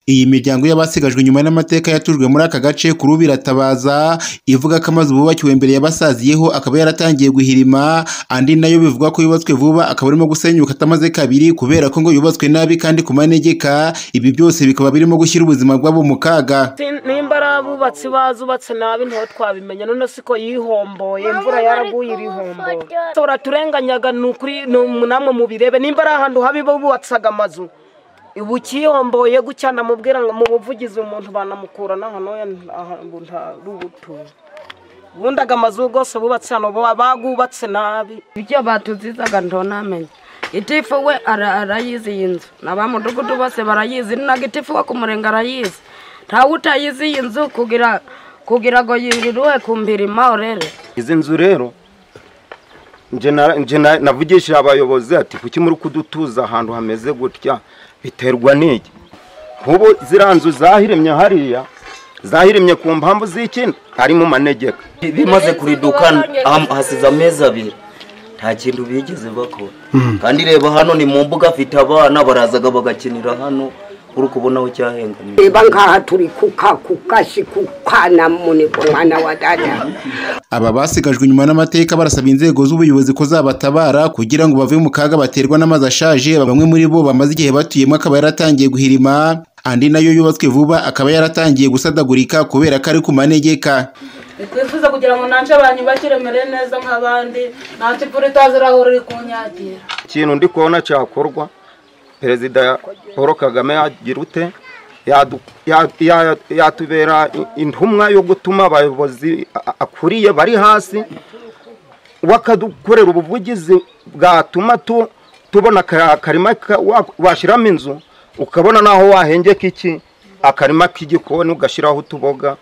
Iyi miryango y'abasigajwe inyuma n'amateka yatujwe muri aka gace ku Rubiratabaza ivuga ko amazu bubakiwe mbere yabasaziyeho akaba yaratangiye guhirima, andi nayo bivugwa ko yubatswe vuba akaba arimo gusenyuka atamaze kabiri kubera ko ngo yubatswe nabi kandi ku manegeka, ibi byose bikaba birimo gushyira ubuzima bw'abo mu kaga. nimba ari abubatsi bazubatse nabi ntaho twabimenya none siko yihomboye imvura yaraguye irihomboye turaturenganyaga ni ukuri namwe mubirebe nimba ari ahantu habi bubatsaga amazu ubu ukiyomboye gutya namubwira ngo mu buvugizi umuntu banamukura n'ahantu ahantu ntari ubutuye ubundi aga amazu rwose bubatse hano baba bagubatse nabi ibyo batuzizaga ntonamenye itifu we ara- arayizi iyi nzu n'abamudugudu bose barayizi ninaga itifu we ku murenge arayizi ntawe utayizi iyi nzu kugira kugira ngo yiriruhe ku mbirima orere izi nzu rero nje na- nje na- navugishije abayobozi ati kuki muri kudutuza ahantu hameze gutya biterwa n'iki nk'ubu ziriya nzu zahiremye hariya zahiremye ku mpamvu z'iki ari mu manegeka bimaze kuriduka am- hasize amezi abiri nta kintu bigeze bakora kandi reba hano ni mu mbuga afite abana barazaga bagakinira hano uri kubona aho cyahengamiye reba nkaha turi kuka kukasi kukana mune ku mwana wa dada Aba basigajwe inyuma n'amateka barasaba inzego z'ubuyobozi ko zabatabara kugira ngo bave mu kaga baterwa n'amazi ashaje, bamwe muri bo bamaze igihe batuyemo akaba yaratangiye guhirima, andi nayo yubatswe vuba akaba yaratangiye gusadagurika kubera ko ari ku manegeka. twifuza kugira ngo nanjye banyubakire mere neza nk'abandi nta kivura itazi irahura iri kunyagira ikintu ndi kubona cyakorwa perezida paul kagame yagira ute Yadu- ya- ya- yatubera i- intumwa yo gutuma abayobozi a- a- akuriye bari hasi bakadukorera ubuvugizi bwatuma tu- tubona aka- akarima ka- wa- washyiramo inzu ukabona naho wahengeka iki akarima k'igikoni ugashyiraho utuboga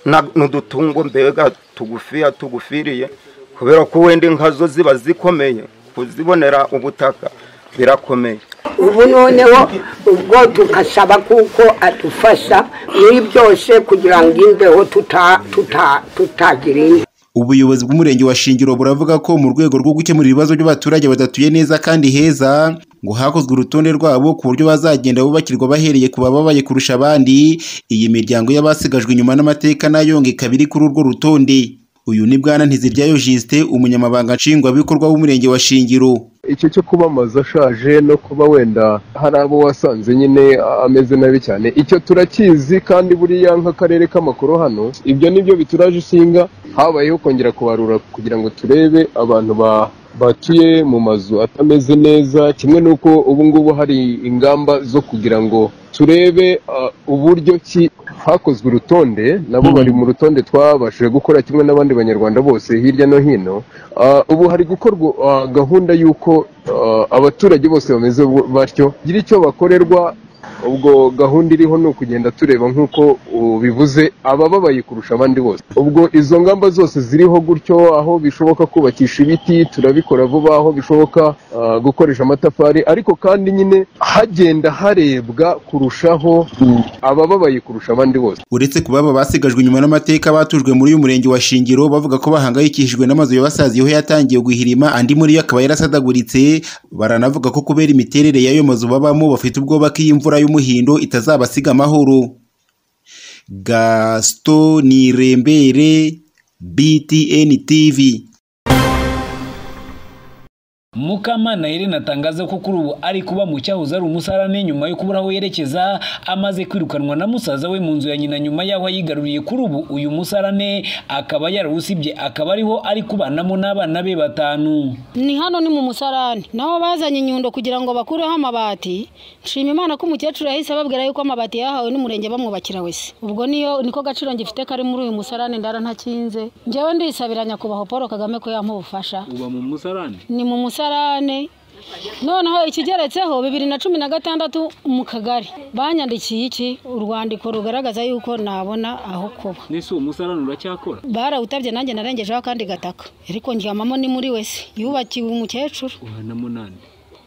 na- n'udutungo mbega tugufiya tugufiriye kubera ko wenda inka zo ziba zikomeye kuzibonera ubutaka birakomeye ubu noneho ubwo tugasaba kuko adufasha muri byose kugira ngo imbeho tuta- tuta- tutagira indi Ubuyobozi bw'umurenge wa Shingiro buravuga ko mu rwego rwo gukemura ibibazo by'abaturage badatuye neza kandi heza ngo hakozwe urutonde rwabo ku buryo bazagenda bubakirwa bahereye ku bababaye kurusha abandi iyi miryango y'abasigajwe inyuma n'amateka nayo ngo ikaba iri kuri urwo rutonde uyu ni bwana Ntiziryayo Justin umunyamabanga nshingwabikorwa w'umurenge wa Shingiro icyo cyo kuba amazu ashaje no kuba wenda hari abo wasanze nyine a- ameze nabi cyane icyo turakizi kandi buriya nk'akarere k'amakuru hano ibyo nibyo bituraje isinga habayeho kongera kubarura kugira ngo turebe abantu ba batuye mu mazu atameze neza kimwe n'uko ubu ngubu hari ingamba zo kugira ngo turebe uh, uburyo ki hakozwe urutonde nabo bari mu rutonde twabashije gukora kimwe n'abandi banyarwanda bose hirya no hino Uh, ubu hari gukorwa uh, gahunda y'uko uh, abaturage bose bameze bu- batyo gira icyo bakorerwa ubwo gahunda iriho ni ukugenda tureba nk'uko uh, bivuze abababaye kurusha abandi bose ubwo izo ngamba zose ziriho gutyo aho bishoboka kubakisha ibiti turabikora vuba aho bishoboka uh, gukoresha amatafari ariko kandi nyine hagenda harebwa kurushaho uh, abababaye kurusha abandi bose uretse kuba aba basigajwe inyuma n'amateka batujwe muri uyu murenge wa Shingiro bavuga ko bahangayikishijwe n'amazu yabasaziyeho yatangiye guhirima andi muri yo akaba yarasadaguritse baranavuga ko kubera imiterere y'ayo mazu babamo bafite ubwoba ko iyi mvura y'umuhindo itazabasiga amahoro Gaston Nirembere BTN TV mukamana irene atangaza ko kuri ubu ari kuba mu cyahoze ari umusarane nyuma yo kubura aho yerekeza amaze kwirukanwa na musaza we mu nzu ya nyina nyuma y'aho yigaruriye kuri ubu uyu musarane akaba yarawusibye akaba ariho ari kubanamo n'abana be batanu ni hano ni mu musarani naho bazanye inyundo kugira ngo bakureho amabati nshima imana ko umukecuru yahise ababwira yuko amabati yahawe n'umurenge bamwubakira wese ubwo niyo niko gaciro ngifite kari muri uyu musarani ndara ntakinze njyewe ndisabira nyakubahwa paul kagame ko yampa ubufasha uba mu musarane ni mu musarane noneho ikigeretseho bibiri na cumi na gatandatu mu kagari banyandikiye iki urwandiko rugaragaza yuko nabona aho kuba n'ese uwo musarane uracyakora barawutabye nanjye narengejeho akandi gataka ariko ndyamamo ni muri wese yubakiwe umukecuru ubanamo nani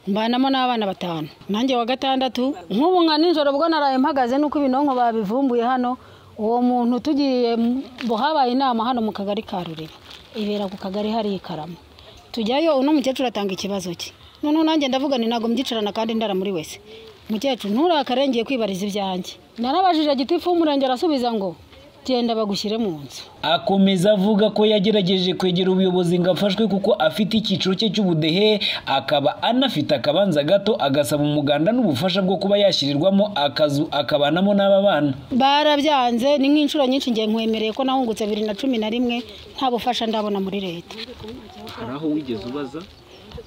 mbanamo n'abana batanu nanjye wa gatandatu nk'ubu nka nijoro ubwo naraye mpagaze nuko ibinonko babivumbuye hano uwo muntu tugiye mu- bo habaye inama hano mu kagari ka rureba ibera ku kagari hari ikaramo tujyayo uno mukecuru atanga ikibazo cye noneho nanjye ndavuga nti ntabwo mbyicarana kandi ndara muri wese mukecuru nturakare ngiye kwibariza ibyanjye narabajije gitifu w'umurenge arasubiza ngo genda bagushyire mu nzu akomeza avuga ko yagerageje kwegera ubuyobozi ngo afashwe kuko afite icyiciro cye cy'ubudehe akaba anafite akabanza gato agasaba umuganda n'ubufasha bwo kuba yashyirirwamo akazu akabanamo n'aba bana barabyanze ni nk'inshuro nyinshi ngiye nkwemereye ko nahungutse bibiri na cumi na rimwe nta bufasha ndabona muri leta hari aho wigeze ubaza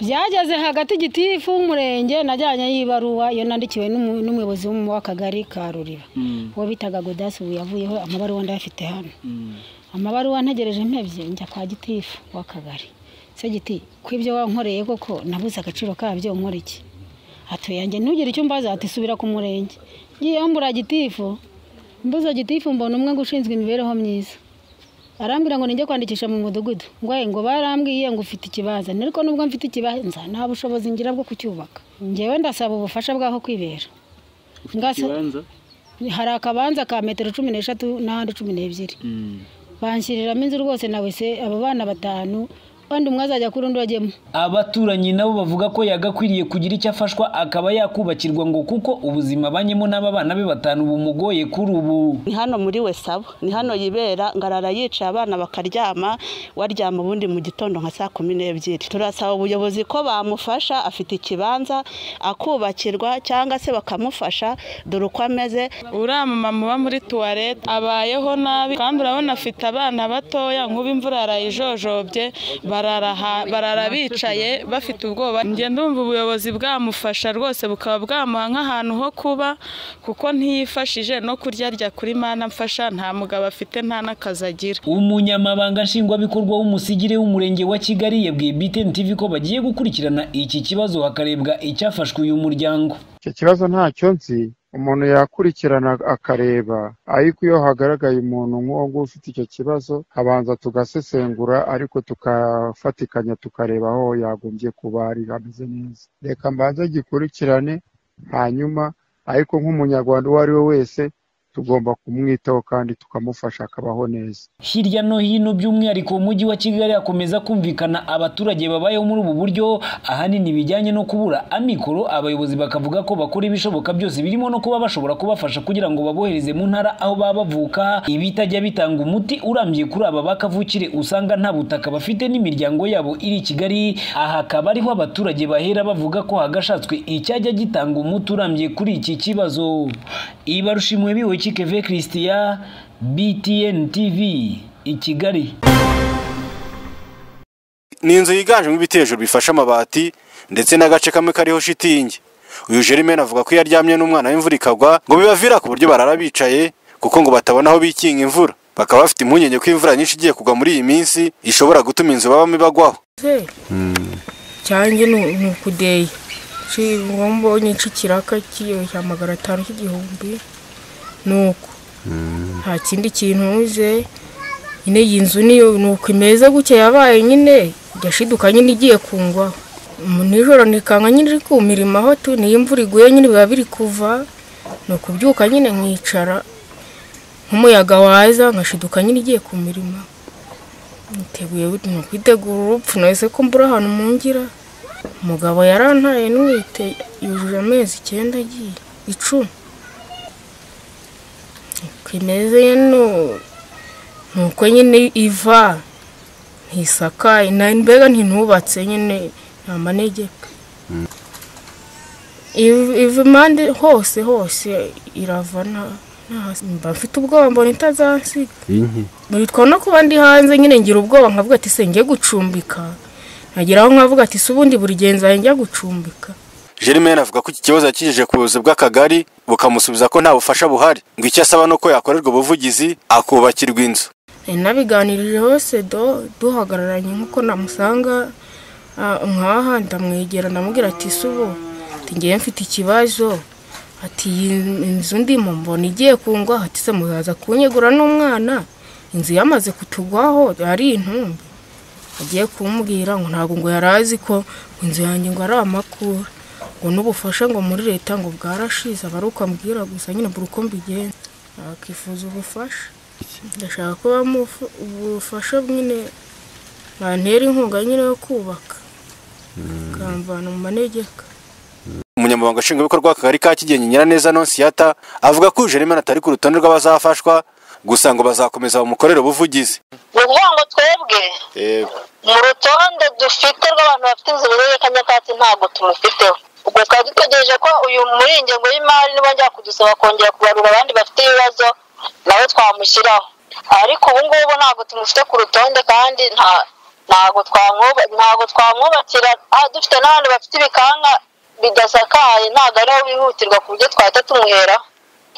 byageze hagati gitifu w'umurenge najyanye y'ibaruwa iyo nandikiwe n'umu- n'umuyobozi w'akagari ka ruriba uwo bitaga godasi ubu yavuyeho amabaruwa ndayafite hano amabaruwa ntegereje mpebye njya kwa gitifu w'akagari se giti ko ibyo wankoreye koko nabuze agaciro kabyo nkora iki atuye yanjye ntugire icyo mbaza ati subira ku murenge ngiyeho mbura gitifu mbuze gitifu mbona umwe ngo ushinzwe imibereho myiza arambwira ngo nijye kwandikisha mu mudugudu ngo ngo barambwiye ngo ufite ikibanza ariko nubwo mfite ikibanza nta bushobozi ngira bwo kucyubaka ngewe ndasaba ubufasha bw'aho kwibera Ngasa- ikibanza hari akabanza ka metero cumi n'eshatu n'ahandi cumi n'ebyiri banshyiriramo inzu rwose na wese abo bana batanu kandi umwe azajya kuri undi wajyemo abaturanyi nabo bavuga ko yagakwiriye kugira icyo afashwa akaba yakubakirwa ngo kuko ubuzima abanyemo n'aba bana be batanu bumugoye kuri ubu ni hano muri wesabo ni hano yibera ngarara yicaye abana bakaryama waryama ubundi mu gitondo nka saa kumi n'ebyiri turasaba ubuyobozi ko bamufasha afite ikibanza akubakirwa cyangwa se bakamufasha dore uko ameze uriya mumama uba muri tuwarete abayeho nabi kandi urabona afite abana batoya nk'ubu imvura yarayijojobye barara ha- barara bicaye bafite ubwoba njye ndumva ubuyobozi bwamufasha rwose bukaba bwamuha nk'ahantu ho kuba kuko ntiyifashije no kuryarya kuri mana mfasha nta mugabo afite nta n'akazi agira umunyamabanga nshingwabikorwa w'umusigire w'umurenge wa kigali yabwiye btn tv ko bagiye gukurikirana iki kibazo hakarebwa icyafashwe uyu muryango icyo kibazo ntacyo nzi umuntu yakurikirana akareba ariko iyo hagaragaye umuntu nk'uwo nguwo ufite icyo kibazo habanza tugasesengura ariko tukafatikanya tukareba aho yagombye kuba ari hameze neza reka mbanze gikurikirane hanyuma ariko nk'umunyarwanda uwo ari we wese tugomba kumwitaho kandi tukamufasha akabaho neza hirya no hino by'umwihariko mu mujyi wa kigali hakomeza kumvikana abaturage babayeho muri ubu buryo ahanini bijyanye no kubura amikoro abayobozi bakavuga ko bakora ibishoboka byose birimo no kuba bashobora kubafasha kugira ngo babohereze mu ntara aho baba bavuka ibitajya bitanga umuti urambye kuri aba bakavukire usanga nta butaka bafite n'imiryango yabo iri i kigali aha akaba ariho abaturage bahera bavuga ko hagashatswe icyajya gitanga umuti urambye kuri iki kibazo ibarushimwe biwe kikeve christian BTN TV i Kigali ni inzu yiganjemo ibitejuru bifashe amabati ndetse n'agace kamwe kariho shitingi uyu jerime avuga ko iyo aryamye n'umwana w'imvura ikagwa ngo bibavira ku buryo barara bicaye kuko ngo batabona aho bikinga imvura bakaba bafite impungenge ko imvura nyinshi igiye kugwa muri iyi minsi ishobora gutuma inzu babamo ibagwaho cyanjye ni ni ukudeye mbonye ikiraka kiyoshya amagana atanu cy'igihumbi ni uko nta kindi kintu ntuze nyine iyi nzu niyo ni uko imeze gutya yabaye nyine yashiduka nyine igiye kungwaho Mu nijoro nikanga nyine iri kumirima aho tu niyo imvura iguye nyine biba biri kuva ni ukubyuka nyine nkicara nk'umuyaga waza nkashiduka nyine igiye ku mirimo niteguye buri- ni ukwitegura urupfu nahise ko mbura ahantu mungira umugabo yarantaye ntwite yujuje amezi icyenda agiye icumi uko imeze ni ni uko nyine iva ntisakaye na- mbega ntinubatse nyine ni amanegeka Iv- iva impande hose hose irava nta- nta- mba mfite ubwoba mbona itazansiga bitwa no kuba ndi hanze nyine ngira ubwoba nkavuga ati se njye gucumbika nageraho nkavuga ati se ubundi buri genzanye njya gucumbika jerime avuga ko iki kibazo yakigejeje ku buyobozi bw'akagari bukamusubiza ko nta bufasha buhari ngo icyo asaba ni uko yakorerwa ubuvugizi akubakirwa inzu Nari nabiganirije hose do duhagararanye nk'uko namusanga ah, nkaha ndamwegera ndamubwira ati se ubu ati ngewe mfite ikibazo ati iyi inzu ndimo mbona igiye kungwa ati se muzaza kunyegura n'umwana inzu yamaze kutugwaho ari intumbi agiye kumubwira ngo ntabwo ngo yari azi ko inzu yanjye ngo ari amakuru ngo n'ubufasha ngo muri leta ngo bwarashize aba ari uko ambwira gusa nyine buri uko mbigenza akifuza ubufasha ndashaka ko bamuha ubufasha nyine bantera inkunga nyine yo kubaka akamvana mu manegeka umunyamabanga nshingwabikorwa w'akagari ka kigenyi nyiraneza nonsiyata avuga ko jeremani atari ku rutonde rw'abazafashwa gusa ngo bazakomeza bamukorere ubuvugizi ukuvuga ngo twebwe mu rutonde dufite rw'abantu bafite inzobere ya kanyakatsi ntabwo tumufiteho ubwo twari dutegereje ko uyu muri iyi ngengo y'imari nibongera kudusaba kongera kubarura abandi bafite ibibazo nawe twamushyiraho ariko ubu ngubu ntabwo tumufite ku rutonde kandi nta- ntabwo twamwuba- ntabwo twamwubakira ah, dufite n'abandi bafite ibikanka bidasakaye ntabwo ariho bihutirwa ku buryo twahita tumuheraho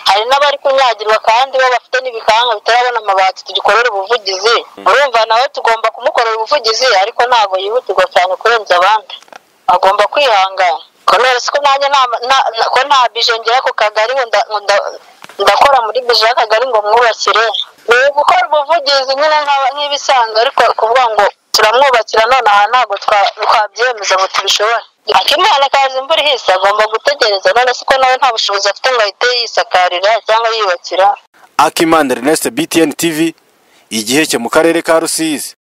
hari n'abari kunyagirwa kandi bo bafite n'ibikanka bitarabona amabati tugikorera ubuvugizi urumva nawe tugomba kumukorera ubuvugizi ariko ntabwo yihutirwa cyane kurenza abandi agomba kwihangana kubera ko nanjye nta- nta- nta- ko nta bije ngera ku kagari ngo nda- ngo nda- ndakora muri bije y'akagari ngo mwubakire ni gukora ubuvugizi nyine nk'aba- nk'ibisanzwe ariko kuvuga ngo turamwubakira none aha ntabwo twa- twabyemeza ngo tubishobore akimana kaza imvura ihise agomba gutegereza none se ko nawe nta bushobozi afite ngo ahite yisakarira cyangwa yiyubakira akimanda ernest btn tv igihe cye mu karere ka rusizi